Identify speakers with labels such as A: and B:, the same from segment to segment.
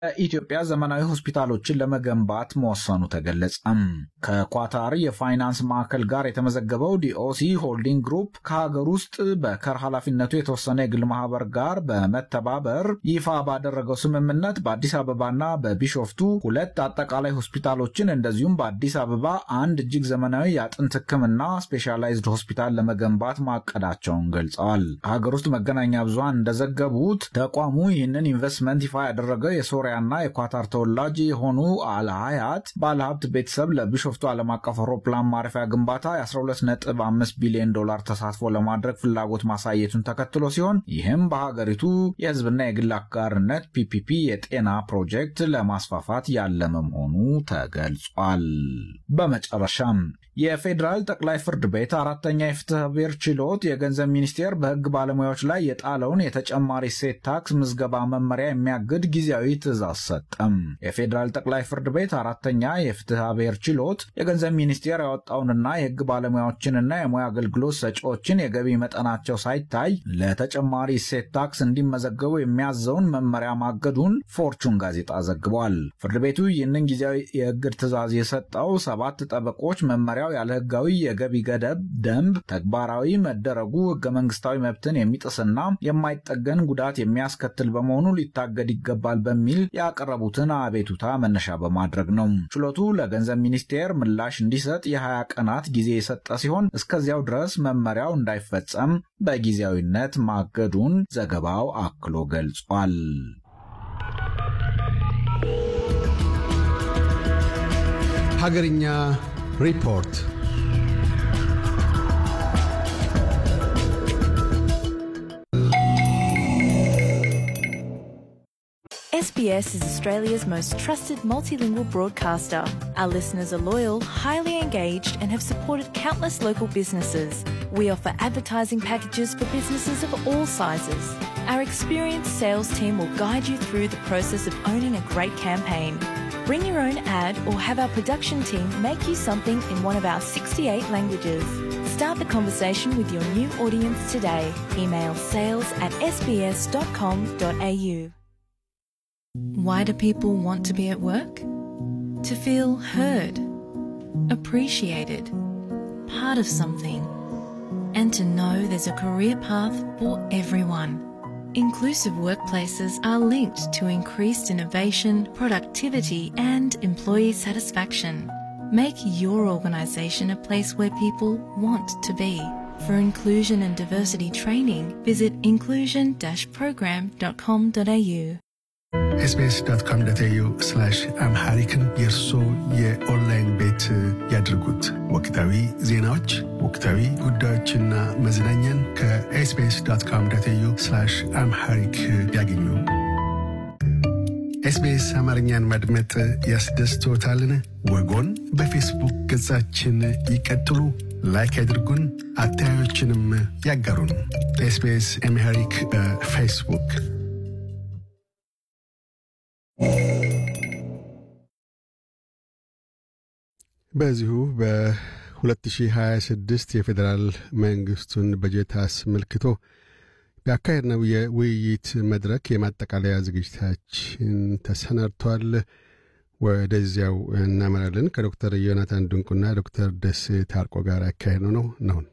A: ኢትዮጵያ ዘመናዊ ሆስፒታሎችን ለመገንባት መወሰኑ ተገለጸም። ከኳታር የፋይናንስ ማዕከል ጋር የተመዘገበው ዲኦሲ ሆልዲንግ ግሩፕ ከሀገር ውስጥ በከር ኃላፊነቱ የተወሰነ የግል ማህበር ጋር በመተባበር ይፋ ባደረገው ስምምነት በአዲስ አበባና በቢሾፍቱ ሁለት አጠቃላይ ሆስፒታሎችን እንደዚሁም በአዲስ አበባ አንድ እጅግ ዘመናዊ የአጥንት ሕክምና ስፔሻላይዝድ ሆስፒታል ለመገንባት ማቀዳቸውን ገልጸዋል። ሀገር ውስጥ መገናኛ ብዙሃን እንደዘገቡት ተቋሙ ይህንን ኢንቨስትመንት ይፋ ያደረገው የሶሪያና የኳታር ተወላጅ የሆኑ አልሀያት ባለሀብት ቤተሰብ ለቢሾፍቱ ዓለም አቀፍ አውሮፕላን ማረፊያ ግንባታ የ12.5 ቢሊዮን ዶላር ተሳትፎ ለማድረግ ፍላጎት ማሳየቱን ተከትሎ ሲሆን ይህም በሀገሪቱ የህዝብና የግል አጋርነት ፒፒፒ የጤና ፕሮጀክት ለማስፋፋት ያለመ መሆኑ ተገልጿል። በመጨረሻም የፌዴራል ጠቅላይ ፍርድ ቤት አራተኛ የፍትሐ ብሔር ችሎት የገንዘብ ሚኒስቴር በህግ ባለሙያዎች ላይ የጣለውን የተጨማሪ እሴት ታክስ ምዝገባ መመሪያ የሚያግድ ጊዜያዊ ትዕዛዝ ሰጠም። የፌዴራል ጠቅላይ ፍርድ ቤት አራተኛ የፍትሐ ብሔር ችሎት የገንዘብ ሚኒስቴር ያወጣውንና የህግ ባለሙያዎችንና የሙያ አገልግሎት ሰጪዎችን የገቢ መጠናቸው ሳይታይ ለተጨማሪ እሴት ታክስ እንዲመዘገቡ የሚያዘውን መመሪያ ማገዱን ፎርቹን ጋዜጣ ዘግቧል። ፍርድ ቤቱ ይህንን ጊዜያዊ የእግድ ትዕዛዝ የሰጠው ሰባት ጠበቆች መመሪያው ያለ ህጋዊ የገቢ ገደብ ደንብ ተግባራዊ መደረጉ ህገ መንግስታዊ መብትን የሚጥስና የማይጠገን ጉዳት የሚያስከትል በመሆኑ ሊታገድ ይገባል በሚል ያቀረቡትን አቤቱታ መነሻ በማድረግ ነው። ችሎቱ ለገንዘብ ሚኒስቴር ምላሽ እንዲሰጥ የ20 ቀናት ጊዜ የሰጠ ሲሆን እስከዚያው ድረስ መመሪያው እንዳይፈጸም በጊዜያዊነት ማገዱን ዘገባው አክሎ ገልጿል።
B: ሀገርኛ ሪፖርት
C: SBS is Australia's most trusted multilingual broadcaster. Our listeners are loyal, highly engaged, and have supported countless local businesses. We offer advertising packages for businesses of all sizes. Our experienced sales team will guide you through the process of owning a great campaign. Bring your own ad or have our production team make you something in one of our 68 languages. Start the conversation with your new audience today. Email sales at sbs.com.au. Why do people want to be at work? To feel heard, appreciated, part of something, and to know there's a career path for everyone. Inclusive workplaces are linked to increased innovation, productivity, and employee satisfaction. Make your organisation a place where people want to be. For inclusion and diversity training, visit inclusion-program.com.au.
D: ኤስቢኤስ ዶት ኮም ዶት ኤዩ አምሃሪክን የእርሶ የኦንላይን ቤት ያድርጉት። ወቅታዊ ዜናዎች፣ ወቅታዊ ጉዳዮችና መዝናኛን ከኤስቢኤስ ዶት ኮም ዶት ኤዩ አምሃሪክ ያገኙ። ኤስቢኤስ አማርኛን ማድመጥ ያስደስቶታልን? ወጎን በፌስቡክ ገጻችን ይቀጥሉ፣ ላይክ ያድርጉን፣ አስተያየቶችንም ያጋሩን። ኤስቢኤስ አምሃሪክ በፌስቡክ
B: በዚሁ በ2026 የፌዴራል መንግስቱን በጀት አስመልክቶ ያካሄድነው የውይይት መድረክ የማጠቃለያ ዝግጅታችን ተሰናድቷል። ወደዚያው እናመራለን። ከዶክተር ዮናታን ድንቁና ዶክተር ደሴ ታርቆ ጋር ያካሄድ ነው ነው ነውን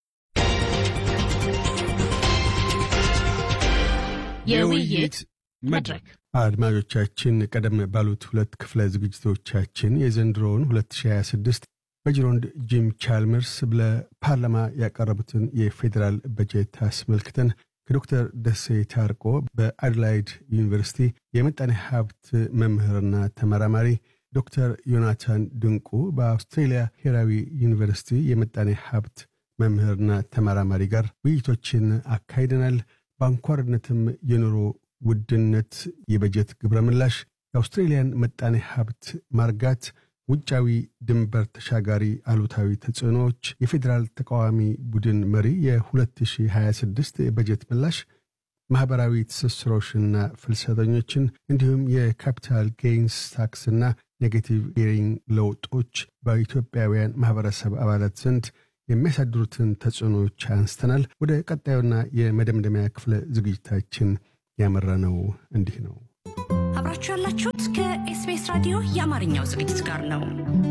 E: የውይይት መድረክ
B: አድማጮቻችን ቀደም ባሉት ሁለት ክፍለ ዝግጅቶቻችን የዘንድሮውን 2026 በጅሮንድ ጂም ቻልመርስ ለፓርላማ ያቀረቡትን የፌዴራል በጀት አስመልክተን ከዶክተር ደሴ ታርቆ በአድላይድ ዩኒቨርሲቲ የምጣኔ ሀብት መምህርና ተመራማሪ ዶክተር ዮናታን ድንቁ በአውስትሬልያ ብሔራዊ ዩኒቨርሲቲ የምጣኔ ሀብት መምህርና ተመራማሪ ጋር ውይይቶችን አካሂደናል። በአንኳርነትም የኑሮ ውድነት፣ የበጀት ግብረ ምላሽ፣ የአውስትሬልያን ምጣኔ ሀብት ማርጋት፣ ውጫዊ ድንበር ተሻጋሪ አሉታዊ ተጽዕኖዎች፣ የፌዴራል ተቃዋሚ ቡድን መሪ የ2026 የበጀት ምላሽ፣ ማኅበራዊ ትስስሮችና ፍልሰተኞችን እንዲሁም የካፒታል ጌይንስ ታክስና ኔጌቲቭ ጌሪንግ ለውጦች በኢትዮጵያውያን ማኅበረሰብ አባላት ዘንድ የሚያሳድሩትን ተጽዕኖዎች አንስተናል። ወደ ቀጣዩና የመደምደሚያ ክፍለ ዝግጅታችን ያመራ ነው እንዲህ ነው።
E: እያደመጣችሁ ያላችሁት ከኤስቢኤስ ራዲዮ የአማርኛው ዝግጅት ጋር ነው።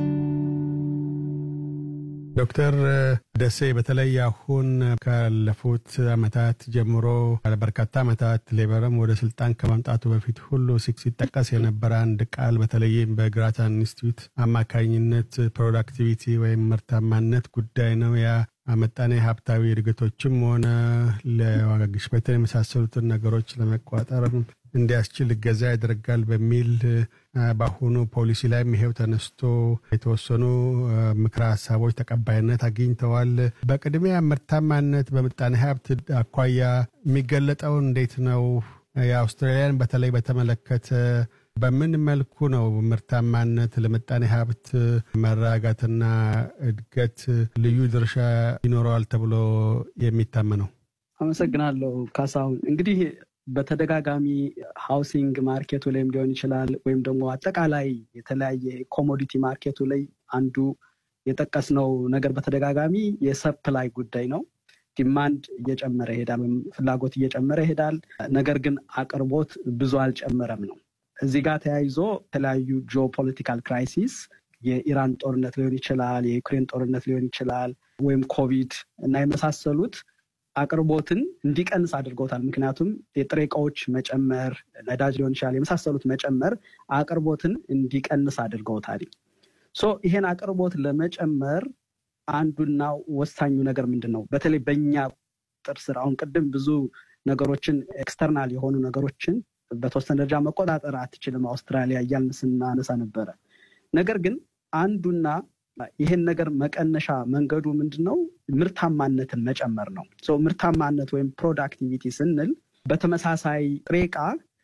B: ዶክተር ደሴ በተለይ አሁን ካለፉት አመታት ጀምሮ በርካታ አመታት ሌበርም ወደ ስልጣን ከማምጣቱ በፊት ሁሉ ሲጠቀስ የነበረ አንድ ቃል በተለይም በግራታን ኢንስቲትዩት አማካኝነት ፕሮዳክቲቪቲ ወይም ምርታማነት ጉዳይ ነው። ያ ምጣኔ ሀብታዊ እድገቶችም ሆነ ለዋጋ ግሽበትን የመሳሰሉትን ነገሮች ለመቋጠር እንዲያስችል እገዛ ያደርጋል በሚል በአሁኑ ፖሊሲ ላይም ይሄው ተነስቶ የተወሰኑ ምክረ ሀሳቦች ተቀባይነት አግኝተዋል። በቅድሚያ ምርታማነት በምጣኔ ሀብት አኳያ የሚገለጠው እንዴት ነው? የአውስትራሊያን በተለይ በተመለከተ በምን መልኩ ነው ምርታማነት ለምጣኔ ሀብት መረጋጋትና እድገት ልዩ ድርሻ ይኖረዋል ተብሎ የሚታመነው?
F: አመሰግናለሁ ካሳሁን። እንግዲህ በተደጋጋሚ ሃውሲንግ ማርኬቱ ላይም ሊሆን ይችላል ወይም ደግሞ አጠቃላይ የተለያየ ኮሞዲቲ ማርኬቱ ላይ አንዱ የጠቀስነው ነገር በተደጋጋሚ የሰፕላይ ጉዳይ ነው። ዲማንድ እየጨመረ ይሄዳል ወይም ፍላጎት እየጨመረ ይሄዳል። ነገር ግን አቅርቦት ብዙ አልጨመረም ነው። እዚህ ጋር ተያይዞ የተለያዩ ጂኦፖለቲካል ክራይሲስ የኢራን ጦርነት ሊሆን ይችላል፣ የዩክሬን ጦርነት ሊሆን ይችላል፣ ወይም ኮቪድ እና የመሳሰሉት አቅርቦትን እንዲቀንስ አድርገውታል። ምክንያቱም የጥሬ እቃዎች መጨመር፣ ነዳጅ ሊሆን ይችላል የመሳሰሉት መጨመር አቅርቦትን እንዲቀንስ አድርገውታል። ሶ ይሄን አቅርቦት ለመጨመር አንዱና ወሳኙ ነገር ምንድን ነው? በተለይ በእኛ ቁጥጥር ስር አሁን ቅድም ብዙ ነገሮችን ኤክስተርናል የሆኑ ነገሮችን በተወሰነ ደረጃ መቆጣጠር አትችልም አውስትራሊያ እያልን ስናነሳ ነበረ። ነገር ግን አንዱና ይህን ነገር መቀነሻ መንገዱ ምንድን ነው? ምርታማነትን መጨመር ነው። ምርታማነት ወይም ፕሮዳክቲቪቲ ስንል በተመሳሳይ ጥሬ ዕቃ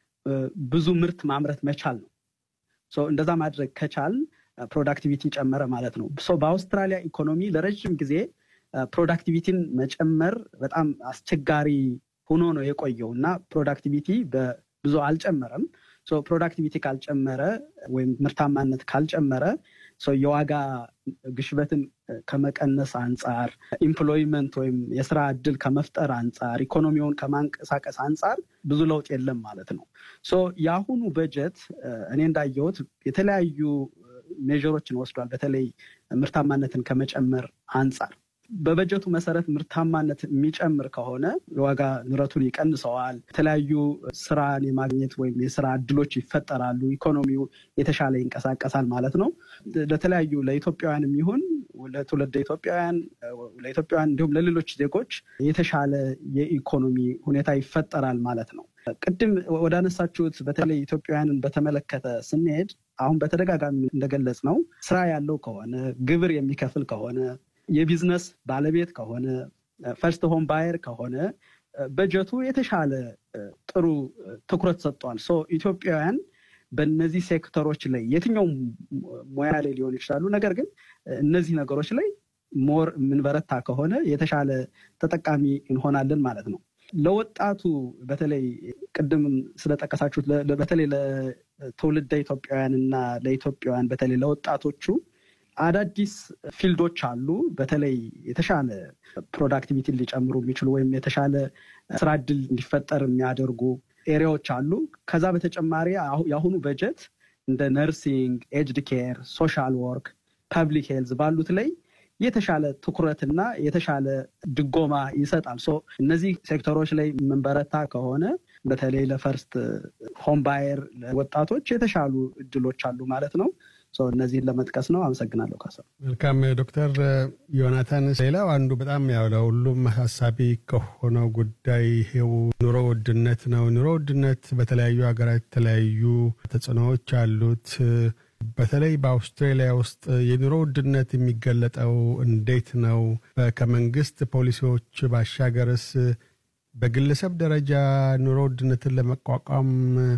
F: ብዙ ምርት ማምረት መቻል ነው። እንደዛ ማድረግ ከቻል ፕሮዳክቲቪቲ ጨመረ ማለት ነው። በአውስትራሊያ ኢኮኖሚ ለረዥም ጊዜ ፕሮዳክቲቪቲን መጨመር በጣም አስቸጋሪ ሆኖ ነው የቆየው እና ፕሮዳክቲቪቲ ብዙ አልጨመረም። ፕሮዳክቲቪቲ ካልጨመረ ወይም ምርታማነት ካልጨመረ የዋጋ ግሽበትን ከመቀነስ አንጻር፣ ኢምፕሎይመንት ወይም የስራ እድል ከመፍጠር አንጻር፣ ኢኮኖሚውን ከማንቀሳቀስ አንጻር ብዙ ለውጥ የለም ማለት ነው። የአሁኑ በጀት እኔ እንዳየሁት የተለያዩ ሜዥሮችን ወስዷል። በተለይ ምርታማነትን ከመጨመር አንጻር በበጀቱ መሰረት ምርታማነት የሚጨምር ከሆነ የዋጋ ንረቱን ይቀንሰዋል። የተለያዩ ስራን የማግኘት ወይም የስራ እድሎች ይፈጠራሉ። ኢኮኖሚው የተሻለ ይንቀሳቀሳል ማለት ነው። ለተለያዩ ለኢትዮጵያውያንም ይሁን ለትውልደ ኢትዮጵያውያን ለኢትዮጵያውያን እንዲሁም ለሌሎች ዜጎች የተሻለ የኢኮኖሚ ሁኔታ ይፈጠራል ማለት ነው። ቅድም ወዳነሳችሁት በተለይ ኢትዮጵያውያንን በተመለከተ ስንሄድ አሁን በተደጋጋሚ እንደገለጽ ነው ስራ ያለው ከሆነ ግብር የሚከፍል ከሆነ የቢዝነስ ባለቤት ከሆነ ፈርስት ሆም ባየር ከሆነ በጀቱ የተሻለ ጥሩ ትኩረት ሰጥቷል። ሶ ኢትዮጵያውያን በእነዚህ ሴክተሮች ላይ የትኛውም ሙያ ላይ ሊሆኑ ይችላሉ። ነገር ግን እነዚህ ነገሮች ላይ ሞር የምንበረታ ከሆነ የተሻለ ተጠቃሚ እንሆናለን ማለት ነው። ለወጣቱ በተለይ ቅድም ስለጠቀሳችሁት በተለይ ለትውልደ ኢትዮጵያውያን እና ለኢትዮጵያውያን በተለይ ለወጣቶቹ አዳዲስ ፊልዶች አሉ። በተለይ የተሻለ ፕሮዳክቲቪቲ ሊጨምሩ የሚችሉ ወይም የተሻለ ስራ እድል እንዲፈጠር የሚያደርጉ ኤሪያዎች አሉ። ከዛ በተጨማሪ የአሁኑ በጀት እንደ ነርሲንግ፣ ኤጅድ ኬር፣ ሶሻል ወርክ፣ ፐብሊክ ሄልዝ ባሉት ላይ የተሻለ ትኩረትና የተሻለ ድጎማ ይሰጣል። ሶ እነዚህ ሴክተሮች ላይ የምንበረታ ከሆነ በተለይ ለፈርስት ሆም ባየር ወጣቶች የተሻሉ እድሎች አሉ ማለት ነው። እነዚህን ለመጥቀስ ነው። አመሰግናለሁ ካሳ።
B: መልካም ዶክተር ዮናታን፣ ሌላው አንዱ በጣም ያው ለሁሉም አሳሳቢ ከሆነው ጉዳይ ይሄው ኑሮ ውድነት ነው። ኑሮ ውድነት በተለያዩ ሀገራት የተለያዩ ተጽዕኖዎች አሉት። በተለይ በአውስትራሊያ ውስጥ የኑሮ ውድነት የሚገለጠው እንዴት ነው? ከመንግስት ፖሊሲዎች ባሻገርስ በግለሰብ ደረጃ ኑሮ ውድነትን ለመቋቋም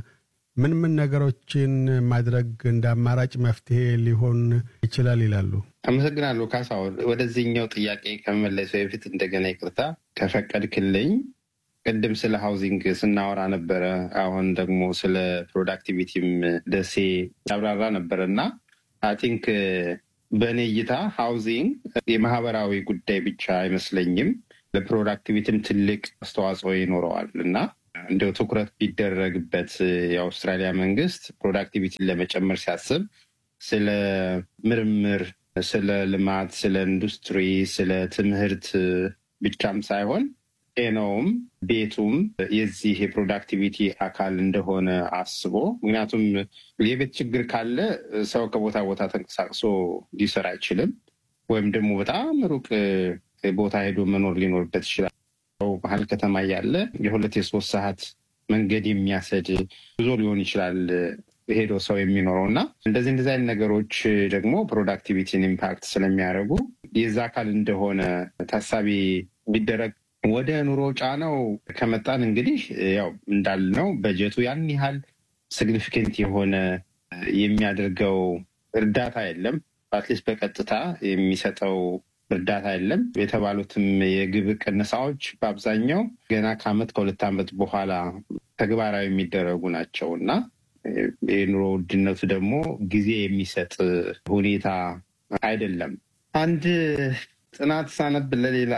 B: ምን ምን ነገሮችን ማድረግ እንደ አማራጭ መፍትሄ ሊሆን ይችላል ይላሉ?
G: አመሰግናለሁ ካሳሁን። ወደዚህኛው ጥያቄ ከመመለሱ በፊት እንደገና ይቅርታ ከፈቀድክልኝ፣ ቅድም ስለ ሃውዚንግ ስናወራ ነበረ። አሁን ደግሞ ስለ ፕሮዳክቲቪቲም ደሴ ያብራራ ነበረ እና አይ ቲንክ በእኔ እይታ ሃውዚንግ የማህበራዊ ጉዳይ ብቻ አይመስለኝም። ለፕሮዳክቲቪቲም ትልቅ አስተዋጽኦ ይኖረዋል እና እንዲያው ትኩረት ቢደረግበት የአውስትራሊያ መንግስት ፕሮዳክቲቪቲን ለመጨመር ሲያስብ ስለ ምርምር፣ ስለ ልማት፣ ስለ ኢንዱስትሪ፣ ስለ ትምህርት ብቻም ሳይሆን ጤናውም ቤቱም የዚህ የፕሮዳክቲቪቲ አካል እንደሆነ አስቦ ምክንያቱም የቤት ችግር ካለ ሰው ከቦታ ቦታ ተንቀሳቅሶ ሊሰራ አይችልም። ወይም ደግሞ በጣም ሩቅ ቦታ ሄዶ መኖር ሊኖርበት ይችላል። መሀል ከተማ እያለ የሁለት የሶስት ሰዓት መንገድ የሚያሰድ ጉዞ ሊሆን ይችላል ሄዶ ሰው የሚኖረው እና እንደዚህ እንደዚህ አይነት ነገሮች ደግሞ ፕሮዳክቲቪቲን ኢምፓክት ስለሚያደርጉ የዛ አካል እንደሆነ ታሳቢ ቢደረግ ወደ ኑሮ ጫናው ከመጣን እንግዲህ ያው እንዳልነው በጀቱ ያን ያህል ሲግኒፊካንት የሆነ የሚያደርገው እርዳታ የለም። አትሊስት በቀጥታ የሚሰጠው እርዳታ የለም። የተባሉትም የግብር ቅነሳዎች በአብዛኛው ገና ከዓመት ከሁለት ዓመት በኋላ ተግባራዊ የሚደረጉ ናቸው እና የኑሮ ውድነቱ ደግሞ ጊዜ የሚሰጥ ሁኔታ አይደለም። አንድ ጥናት ሳነብ ለሌላ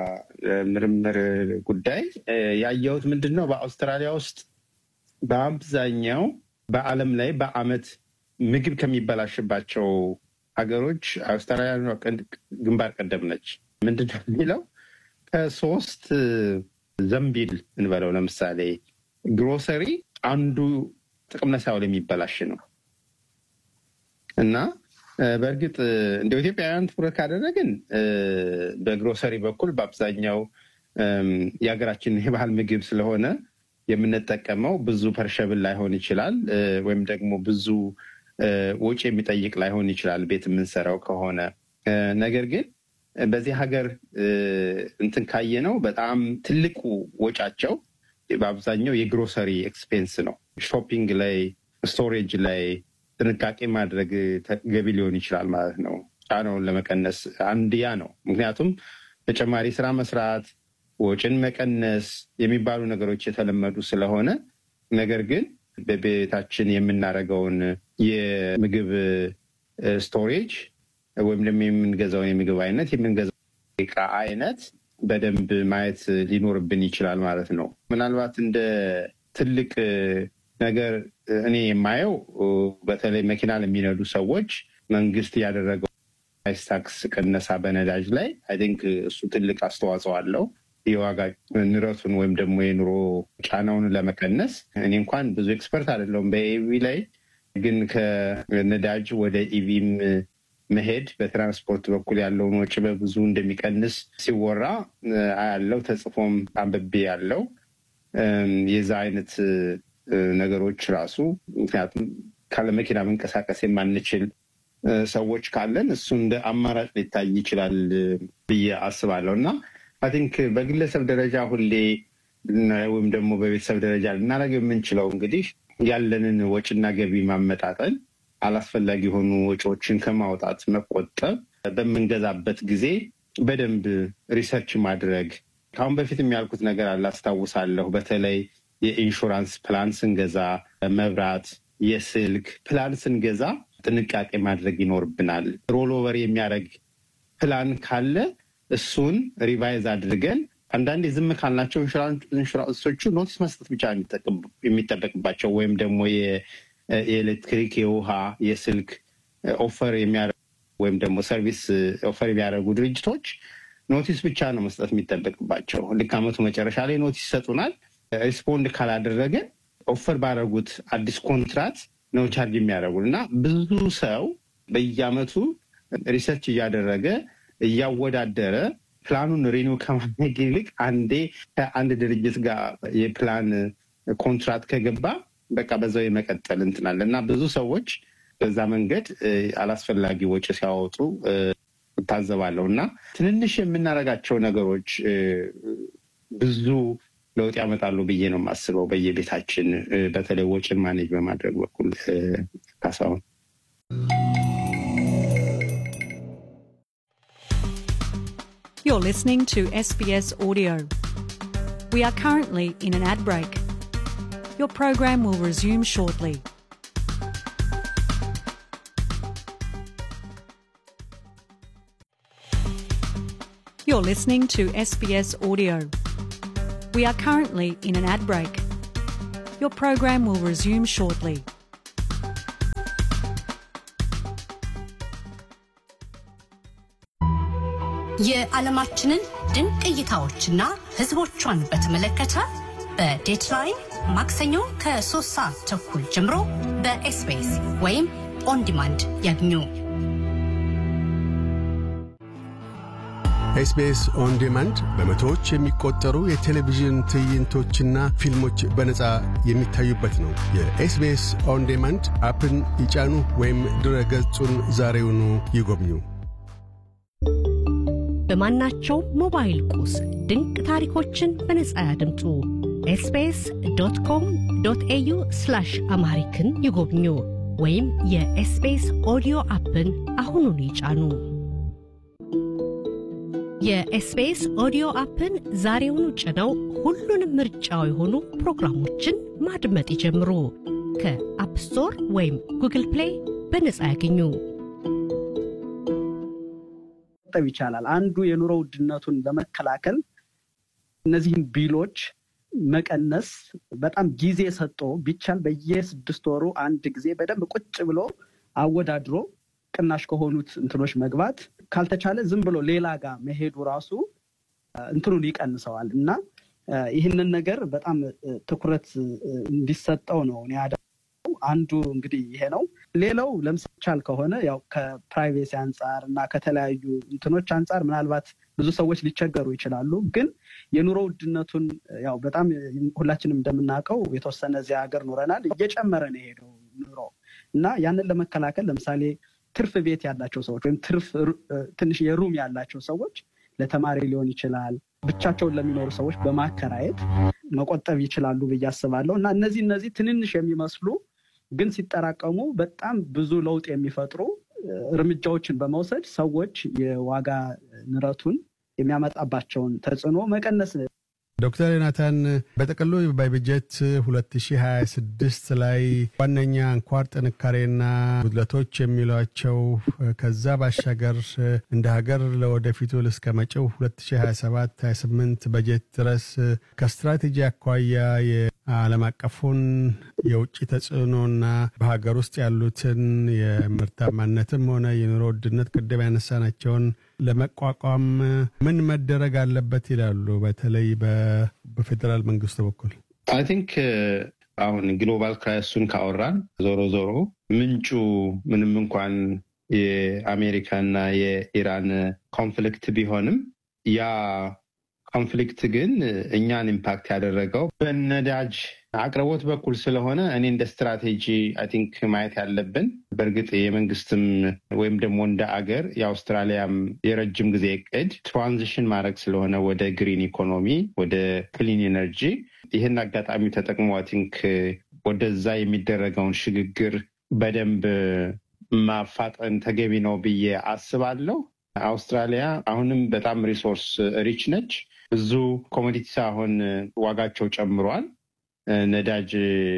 G: ምርምር ጉዳይ ያየሁት ምንድን ነው፣ በአውስትራሊያ ውስጥ በአብዛኛው በዓለም ላይ በዓመት ምግብ ከሚበላሽባቸው ሀገሮች አውስትራሊያ ግንባር ቀደም ነች። ምንድን ነው የሚለው ከሶስት ዘንቢል እንበለው ለምሳሌ ግሮሰሪ አንዱ ጥቅም ላይ ሳይውል የሚበላሽ ነው እና በእርግጥ እንደ ኢትዮጵያውያን ትኩረት ካደረግን በግሮሰሪ በኩል በአብዛኛው የሀገራችን የባህል ምግብ ስለሆነ የምንጠቀመው ብዙ ፐርሸብል ላይሆን ይችላል፣ ወይም ደግሞ ብዙ ወጪ የሚጠይቅ ላይሆን ይችላል ቤት የምንሰራው ከሆነ። ነገር ግን በዚህ ሀገር እንትን ካየ ነው በጣም ትልቁ ወጫቸው በአብዛኛው የግሮሰሪ ኤክስፔንስ ነው። ሾፒንግ ላይ፣ ስቶሬጅ ላይ ጥንቃቄ ማድረግ ተገቢ ሊሆን ይችላል ማለት ነው። ጫናውን ለመቀነስ አንድ ያ ነው። ምክንያቱም ተጨማሪ ስራ መስራት፣ ወጪን መቀነስ የሚባሉ ነገሮች የተለመዱ ስለሆነ ነገር ግን በቤታችን የምናደርገውን የምግብ ስቶሬጅ ወይም ደግሞ የምንገዛውን የምግብ አይነት የምንገዛው እቃ አይነት በደንብ ማየት ሊኖርብን ይችላል ማለት ነው። ምናልባት እንደ ትልቅ ነገር እኔ የማየው በተለይ መኪና ለሚነዱ ሰዎች መንግስት ያደረገው ፕራይስ ታክስ ቅነሳ በነዳጅ ላይ አይ ቲንክ እሱ ትልቅ አስተዋጽኦ አለው የዋጋ ንረቱን ወይም ደግሞ የኑሮ ጫናውን ለመቀነስ። እኔ እንኳን ብዙ ኤክስፐርት አይደለሁም በኢቪ ላይ ግን ከነዳጅ ወደ ኢቪም መሄድ በትራንስፖርት በኩል ያለውን ወጪ በብዙ እንደሚቀንስ ሲወራ አያለው፣ ተጽፎም አንብቤ ያለው የዛ አይነት ነገሮች ራሱ ምክንያቱም ካለ መኪና መንቀሳቀስ የማንችል ሰዎች ካለን እሱ እንደ አማራጭ ሊታይ ይችላል ብዬ አስባለሁ እና አይ ቲንክ በግለሰብ ደረጃ ሁሌ ወይም ደግሞ በቤተሰብ ደረጃ ልናደርገው የምንችለው እንግዲህ ያለንን ወጪና ገቢ ማመጣጠን፣ አላስፈላጊ የሆኑ ወጪዎችን ከማውጣት መቆጠብ፣ በምንገዛበት ጊዜ በደንብ ሪሰርች ማድረግ። ከአሁን በፊት የሚያልኩት ነገር አለ አስታውሳለሁ። በተለይ የኢንሹራንስ ፕላን ስንገዛ፣ መብራት፣ የስልክ ፕላን ስንገዛ ጥንቃቄ ማድረግ ይኖርብናል። ሮልኦቨር የሚያደርግ ፕላን ካለ እሱን ሪቫይዝ አድርገን አንዳንዴ ዝም ካልናቸው ኢንሹራንሶቹ ኖቲስ መስጠት ብቻ የሚጠበቅባቸው ወይም ደግሞ የኤሌክትሪክ፣ የውሃ፣ የስልክ ኦፈር የሚያደርጉ ወይም ደግሞ ሰርቪስ ኦፈር የሚያደርጉ ድርጅቶች ኖቲስ ብቻ ነው መስጠት የሚጠበቅባቸው። ልክ ዓመቱ መጨረሻ ላይ ኖቲስ ይሰጡናል። ሪስፖንድ ካላደረገ ኦፈር ባደረጉት አዲስ ኮንትራት ነው ቻርጅ የሚያደርጉን እና ብዙ ሰው በየዓመቱ ሪሰርች እያደረገ እያወዳደረ ፕላኑን ሪኒው ከማድረግ ይልቅ አንዴ ከአንድ ድርጅት ጋር የፕላን ኮንትራት ከገባ በቃ በዛው የመቀጠል እንትናል እና ብዙ ሰዎች በዛ መንገድ አላስፈላጊ ወጪ ሲያወጡ እታዘባለሁ እና ትንንሽ የምናደርጋቸው ነገሮች ብዙ ለውጥ ያመጣሉ ብዬ ነው የማስበው። በየቤታችን በተለይ ወጪን ማኔጅ በማድረግ በኩል ካሳሁን
H: You're listening to SBS Audio. We are currently in an ad break. Your program will resume shortly. You're listening to SBS Audio. We are currently in an ad break. Your program will resume shortly.
E: የዓለማችንን ድንቅ እይታዎችና ሕዝቦቿን በተመለከተ በዴትላይን ማክሰኞ ከሶስት ሰዓት ተኩል ጀምሮ በኤስቢኤስ ወይም ኦን ዲማንድ ያግኙ።
B: ኤስቢኤስ ኦን ዲማንድ በመቶዎች የሚቆጠሩ የቴሌቪዥን ትዕይንቶችና ፊልሞች በነፃ የሚታዩበት ነው። የኤስቢኤስ ኦን ዲማንድ አፕን ይጫኑ ወይም ድረ ገጹን ዛሬውኑ ይጎብኙ።
I: በማናቸው ሞባይል ቁስ ድንቅ ታሪኮችን በነጻ ያድምጡ። ኤስቢኤስ ዶት ኮም ዶት ኤዩ አምሃሪክን ይጎብኙ ወይም የኤስቢኤስ ኦዲዮ አፕን አሁኑን ይጫኑ። የኤስቢኤስ ኦዲዮ አፕን ዛሬውኑ ጭነው ሁሉንም ምርጫው የሆኑ ፕሮግራሞችን ማድመጥ ይጀምሩ። ከአፕ ስቶር ወይም ጉግል ፕሌይ በነጻ ያገኙ።
F: መቆጠብ ይቻላል። አንዱ የኑሮ ውድነቱን ለመከላከል እነዚህን ቢሎች መቀነስ በጣም ጊዜ ሰጥቶ ቢቻል በየስድስት ወሩ አንድ ጊዜ በደንብ ቁጭ ብሎ አወዳድሮ ቅናሽ ከሆኑት እንትኖች መግባት ካልተቻለ ዝም ብሎ ሌላ ጋር መሄዱ ራሱ እንትኑን ይቀንሰዋል እና ይህንን ነገር በጣም ትኩረት እንዲሰጠው ነው እኔ አንዱ እንግዲህ ይሄ ነው። ሌላው ለምሳሌ ከሆነ ያው ከፕራይቬሲ አንጻር እና ከተለያዩ እንትኖች አንጻር ምናልባት ብዙ ሰዎች ሊቸገሩ ይችላሉ። ግን የኑሮ ውድነቱን ያው በጣም ሁላችንም እንደምናውቀው የተወሰነ እዚያ ሀገር ኑረናል፣ እየጨመረ ነው የሄደው ኑሮ እና ያንን ለመከላከል ለምሳሌ ትርፍ ቤት ያላቸው ሰዎች ወይም ትርፍ ትንሽ የሩም ያላቸው ሰዎች ለተማሪ ሊሆን ይችላል ብቻቸውን ለሚኖሩ ሰዎች በማከራየት መቆጠብ ይችላሉ ብዬ አስባለሁ እና እነዚህ እነዚህ ትንንሽ የሚመስሉ ግን ሲጠራቀሙ በጣም ብዙ ለውጥ የሚፈጥሩ እርምጃዎችን በመውሰድ ሰዎች የዋጋ ንረቱን የሚያመጣባቸውን ተጽዕኖ መቀነስ
B: ዶክተር ዮናታን በጥቅሉ በበጀት 2026 ላይ ዋነኛ አንኳር ጥንካሬና ጉድለቶች የሚሏቸው ከዛ ባሻገር እንደ ሀገር ለወደፊቱ እስከ መጪው 2027/28 በጀት ድረስ ከስትራቴጂ አኳያ የዓለም አቀፉን የውጭ ተጽዕኖና በሀገር ውስጥ ያሉትን የምርታማነትም ሆነ የኑሮ ውድነት ቅድም ያነሳናቸውን ለመቋቋም ምን መደረግ አለበት ይላሉ? በተለይ በፌዴራል መንግስቱ በኩል
G: አይ ቲንክ አሁን ግሎባል ክራይሱን ካወራን ዞሮ ዞሮ ምንጩ ምንም እንኳን የአሜሪካና የኢራን ኮንፍሊክት ቢሆንም ያ ኮንፍሊክት ግን እኛን ኢምፓክት ያደረገው በነዳጅ አቅርቦት በኩል ስለሆነ እኔ እንደ ስትራቴጂ አይ ቲንክ ማየት ያለብን በእርግጥ የመንግስትም ወይም ደግሞ እንደ አገር የአውስትራሊያም የረጅም ጊዜ እቅድ ትራንዚሽን ማድረግ ስለሆነ ወደ ግሪን ኢኮኖሚ ወደ ክሊን ኤነርጂ ይህን አጋጣሚ ተጠቅሞ አይ ቲንክ ወደዛ የሚደረገውን ሽግግር በደንብ ማፋጠን ተገቢ ነው ብዬ አስባለሁ። አውስትራሊያ አሁንም በጣም ሪሶርስ ሪች ነች። ብዙ ኮሞዲቲስ አሁን ዋጋቸው ጨምሯል። ነዳጅ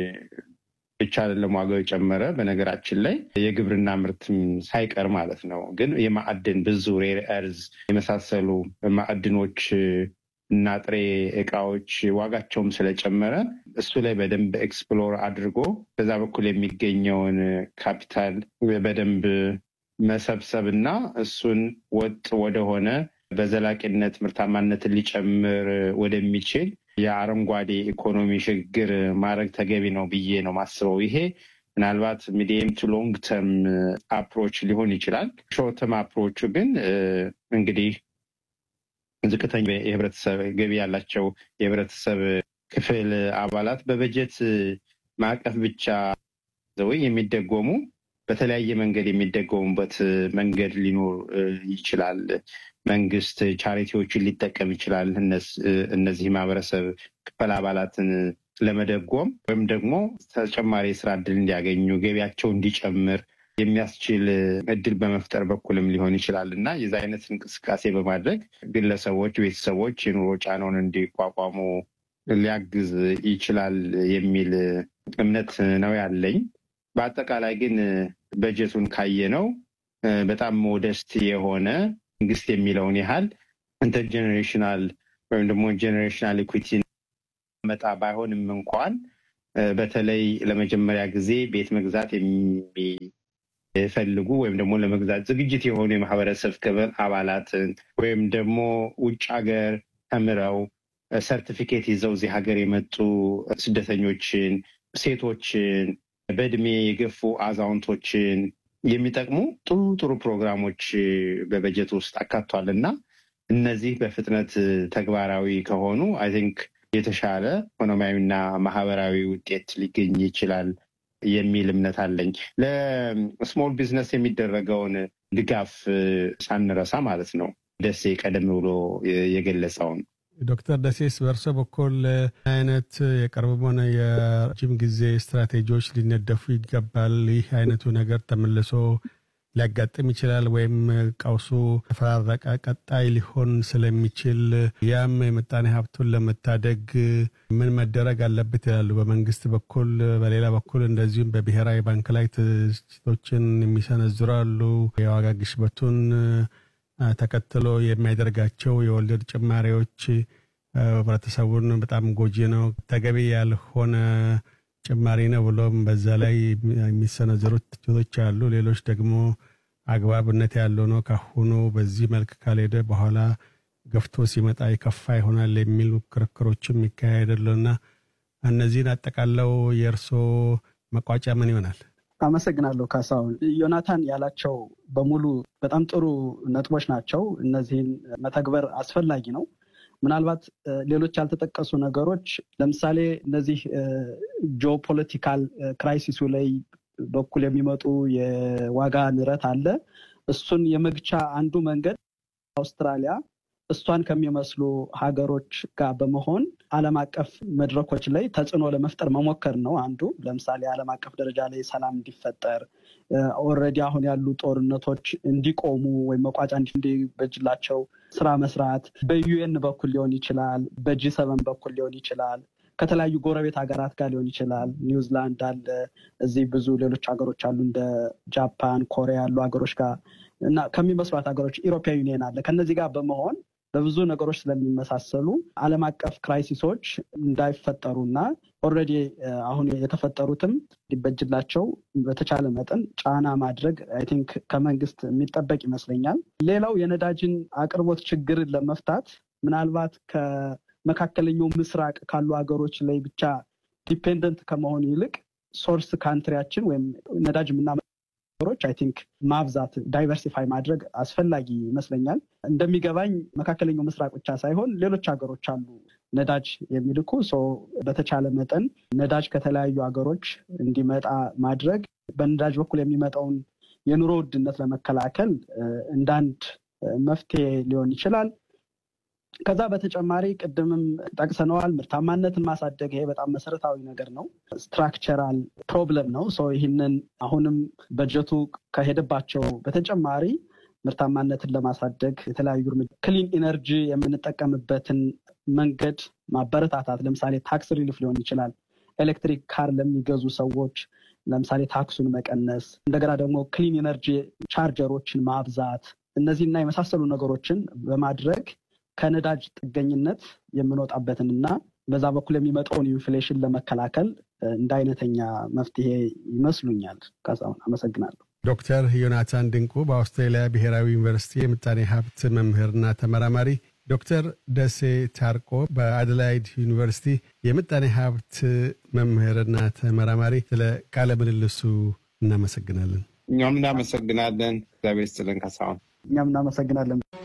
G: ብቻ አይደለም ዋጋው የጨመረ፣ በነገራችን ላይ የግብርና ምርትም ሳይቀር ማለት ነው። ግን የማዕድን ብዙ ሬር ኤርዝ የመሳሰሉ ማዕድኖች እና ጥሬ እቃዎች ዋጋቸውም ስለጨመረ እሱ ላይ በደንብ ኤክስፕሎር አድርጎ በዛ በኩል የሚገኘውን ካፒታል በደንብ መሰብሰብ እና እሱን ወጥ ወደሆነ በዘላቂነት ምርታማነትን ሊጨምር ወደሚችል የአረንጓዴ ኢኮኖሚ ሽግግር ማድረግ ተገቢ ነው ብዬ ነው ማስበው። ይሄ ምናልባት ሚዲየም ቱ ሎንግ ተርም አፕሮች ሊሆን ይችላል። ሾርት ተርም አፕሮቹ ግን እንግዲህ ዝቅተኛ የህብረተሰብ ገቢ ያላቸው የህብረተሰብ ክፍል አባላት በበጀት ማዕቀፍ ብቻ ወይ የሚደጎሙ በተለያየ መንገድ የሚደገሙበት መንገድ ሊኖር ይችላል። መንግስት ቻሪቲዎችን ሊጠቀም ይችላል። እነዚህ ማህበረሰብ ክፍል አባላትን ለመደጎም ወይም ደግሞ ተጨማሪ የስራ እድል እንዲያገኙ ገቢያቸው እንዲጨምር የሚያስችል እድል በመፍጠር በኩልም ሊሆን ይችላል እና የዚ አይነት እንቅስቃሴ በማድረግ ግለሰቦች፣ ቤተሰቦች የኑሮ ጫናውን እንዲቋቋሙ ሊያግዝ ይችላል የሚል እምነት ነው ያለኝ። በአጠቃላይ ግን በጀቱን ካየነው በጣም ሞደስት የሆነ መንግስት የሚለውን ያህል ኢንተርጀኔሬሽናል ወይም ደግሞ ጀኔሬሽናል ኢኩዊቲ መጣ ባይሆንም እንኳን በተለይ ለመጀመሪያ ጊዜ ቤት መግዛት የሚፈልጉ ወይም ደግሞ ለመግዛት ዝግጅት የሆኑ የማህበረሰብ ክፍል አባላትን ወይም ደግሞ ውጭ ሀገር ተምረው ሰርቲፊኬት ይዘው እዚህ ሀገር የመጡ ስደተኞችን፣ ሴቶችን፣ በእድሜ የገፉ አዛውንቶችን የሚጠቅሙ ጥሩ ጥሩ ፕሮግራሞች በበጀት ውስጥ አካቷል እና እነዚህ በፍጥነት ተግባራዊ ከሆኑ አይ ቲንክ የተሻለ ኢኮኖሚያዊና ማህበራዊ ውጤት ሊገኝ ይችላል የሚል እምነት አለኝ። ለስሞል ቢዝነስ የሚደረገውን ድጋፍ ሳንረሳ ማለት ነው። ደሴ ቀደም ብሎ የገለጸውን
B: ዶክተር ደሴስ በእርሶ በኩል አይነት የቅርብም ሆነ የረጅም ጊዜ ስትራቴጂዎች ሊነደፉ ይገባል። ይህ አይነቱ ነገር ተመልሶ ሊያጋጥም ይችላል ወይም ቀውሱ ተፈራረቀ ቀጣይ ሊሆን ስለሚችል ያም የምጣኔ ሀብቱን ለመታደግ ምን መደረግ አለበት ይላሉ በመንግስት በኩል። በሌላ በኩል እንደዚሁም በብሔራዊ ባንክ ላይ ትችቶችን የሚሰነዝሩ አሉ። የዋጋ ግሽበቱን ተከትሎ የሚያደርጋቸው የወለድ ጭማሪዎች ህብረተሰቡን በጣም ጎጂ ነው፣ ተገቢ ያልሆነ ጭማሪ ነው ብሎም በዛ ላይ የሚሰነዘሩት ትችቶች አሉ። ሌሎች ደግሞ አግባብነት ያለው ነው፣ ካሁኑ በዚህ መልክ ካልሄደ በኋላ ገፍቶ ሲመጣ የከፋ ይሆናል የሚሉ ክርክሮችም ይካሄዳሉና እነዚህን አጠቃለው የእርሶ መቋጫ ምን ይሆናል?
F: አመሰግናለሁ ካሳሁን። ዮናታን ያላቸው በሙሉ በጣም ጥሩ ነጥቦች ናቸው። እነዚህን መተግበር አስፈላጊ ነው። ምናልባት ሌሎች ያልተጠቀሱ ነገሮች ለምሳሌ እነዚህ ጂኦፖለቲካል ክራይሲሱ ላይ በኩል የሚመጡ የዋጋ ንረት አለ። እሱን የመግቻ አንዱ መንገድ አውስትራሊያ እሷን ከሚመስሉ ሀገሮች ጋር በመሆን ዓለም አቀፍ መድረኮች ላይ ተጽዕኖ ለመፍጠር መሞከር ነው አንዱ። ለምሳሌ ዓለም አቀፍ ደረጃ ላይ ሰላም እንዲፈጠር ኦልሬዲ አሁን ያሉ ጦርነቶች እንዲቆሙ ወይም መቋጫ እንዲበጅላቸው ስራ መስራት በዩኤን በኩል ሊሆን ይችላል፣ በጂ ሰቨን በኩል ሊሆን ይችላል፣ ከተለያዩ ጎረቤት ሀገራት ጋር ሊሆን ይችላል። ኒውዚላንድ አለ፣ እዚህ ብዙ ሌሎች ሀገሮች አሉ እንደ ጃፓን፣ ኮሪያ ያሉ ሀገሮች ጋር እና ከሚመስሏት ሀገሮች ኢሮፒያ ዩኒየን አለ። ከነዚህ ጋር በመሆን በብዙ ነገሮች ስለሚመሳሰሉ ዓለም አቀፍ ክራይሲሶች እንዳይፈጠሩና ኦልሬዲ አሁን የተፈጠሩትም ሊበጅላቸው በተቻለ መጠን ጫና ማድረግ አይ ቲንክ ከመንግስት የሚጠበቅ ይመስለኛል። ሌላው የነዳጅን አቅርቦት ችግርን ለመፍታት ምናልባት ከመካከለኛው ምስራቅ ካሉ ሀገሮች ላይ ብቻ ዲፔንደንት ከመሆን ይልቅ ሶርስ ካንትሪያችን ወይም ነዳጅ የምና ሀገሮች አይ ቲንክ ማብዛት ዳይቨርሲፋይ ማድረግ አስፈላጊ ይመስለኛል። እንደሚገባኝ መካከለኛው ምስራቅ ብቻ ሳይሆን ሌሎች ሀገሮች አሉ ነዳጅ የሚልኩ በተቻለ መጠን ነዳጅ ከተለያዩ ሀገሮች እንዲመጣ ማድረግ በነዳጅ በኩል የሚመጣውን የኑሮ ውድነት ለመከላከል እንዳንድ መፍትሄ ሊሆን ይችላል። ከዛ በተጨማሪ ቅድምም ጠቅሰነዋል፣ ምርታማነትን ማሳደግ ይሄ በጣም መሰረታዊ ነገር ነው። ስትራክቸራል ፕሮብለም ነው። ይህንን አሁንም በጀቱ ከሄደባቸው በተጨማሪ ምርታማነትን ለማሳደግ የተለያዩ እርምጃ ክሊን ኢነርጂ የምንጠቀምበትን መንገድ ማበረታታት፣ ለምሳሌ ታክስ ሪሊፍ ሊሆን ይችላል። ኤሌክትሪክ ካር ለሚገዙ ሰዎች ለምሳሌ ታክሱን መቀነስ፣ እንደገና ደግሞ ክሊን ኢነርጂ ቻርጀሮችን ማብዛት፣ እነዚህና የመሳሰሉ ነገሮችን በማድረግ ከነዳጅ ጥገኝነት የምንወጣበትን እና በዛ በኩል የሚመጣውን ኢንፍሌሽን ለመከላከል እንደ አይነተኛ መፍትሄ ይመስሉኛል። ካሳሁን አመሰግናለሁ።
B: ዶክተር ዮናታን ድንቁ በአውስትራሊያ ብሔራዊ ዩኒቨርሲቲ የምጣኔ ሀብት መምህርና ተመራማሪ፣ ዶክተር ደሴ ታርቆ በአደላይድ ዩኒቨርሲቲ የምጣኔ ሀብት መምህርና ተመራማሪ፣ ስለ ቃለ ምልልሱ እናመሰግናለን።
G: እኛም እናመሰግናለን። እግዚአብሔር ይስጥልን ካሳሁን።
F: እኛም እናመሰግናለን።